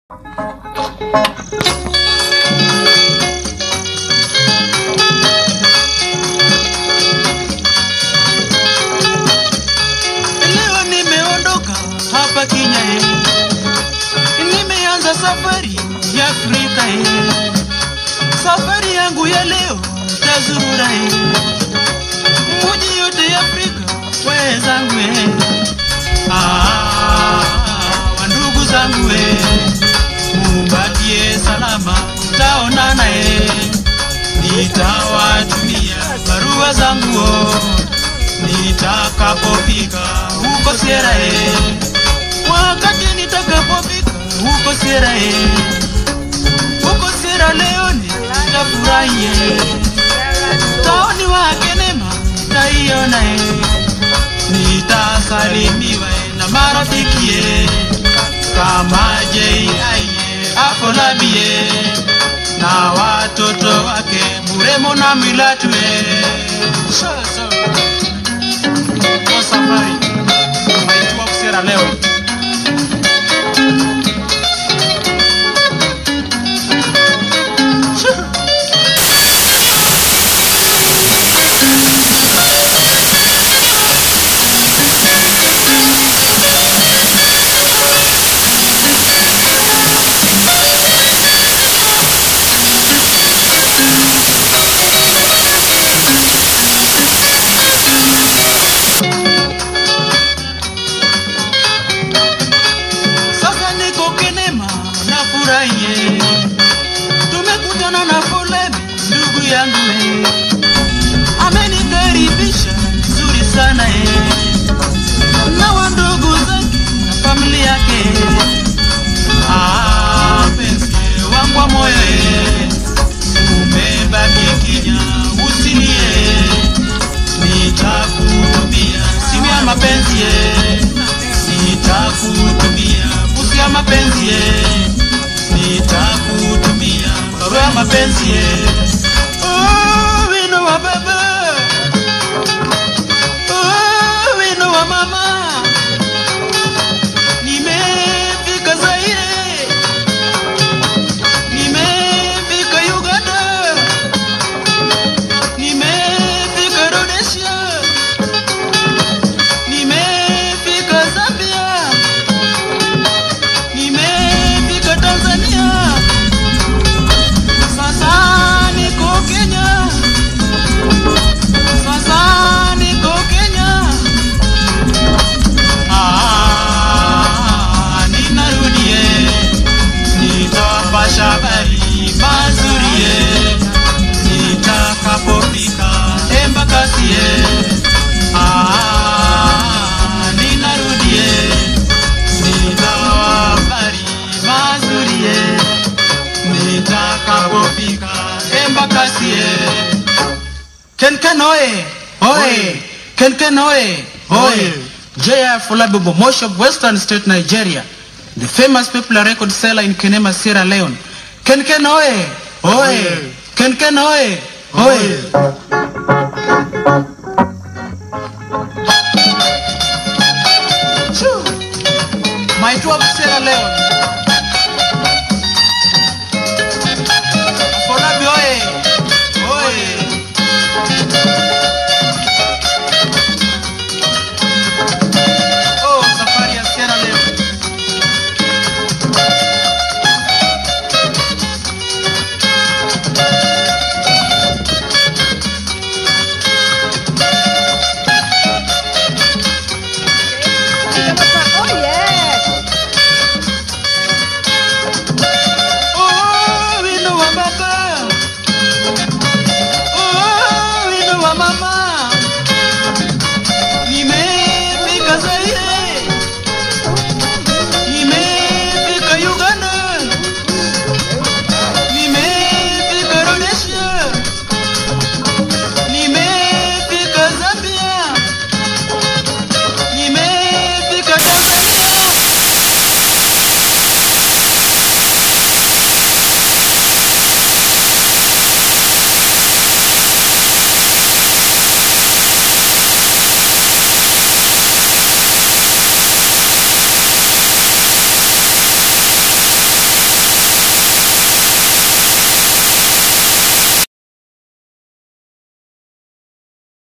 Leo nimeondoka hapa Kenya eh. Nimeanza safari ya Afrika eh. Safari yangu ya leo tazurura eh. Muji yote ya Afrika wenzangu eh. Ah, wandugu zangu eh. Mubakie salama taonana eh. Nitawatumia barua zangu oh nitakapofika huko Sierra Leone, wakati nitakapofika huko Sierra Leone, huko Sierra Leone nitafurahie taoni wake nema taiona e, nitasalimiwa e na marafiki e, kama J.I.E. Akolabie na watoto wake Muremo na Milatu e. Sasa kwa safari naitwa Sierra Leone. Sasa niko Kenema na furahie, tumekutana na foleni ndugu yangu eh, amenikaribisha vizuri sana eh, na wandugu zake na familia yake ah, penzi wangu wa moyo eh, umebaki kinya usilie, nitakutumia simu ya mapenzi eh, nitakutumia busu ya mapenzi ye, nitakutumia barua ya mapenzi ye. Oh, wino wa baba, oh, wino wa mama, nimefika Zaire, nimefika Uganda, nimefika Rhodesia, nimefika Zambia, nimefika Tanzania, sasa niko Kenya, sasa niko Kenya. Ah, ninarudie, nitawapasha habari mazuri ye, nitakapofika Embakasi ye. Ah, ninarudie, nitawapari mazuri ye, nitakapofika Embakasi ye. Kenken oye! Oye! Kenken oye! Oye! J.R. Folabibo, Mosh of Western State, Nigeria. The famous popular record seller in Kenema, Sierra Leone. Kenken oye! Oye! Kenken oye! Oye! Choo. My 12 Sierra Leone.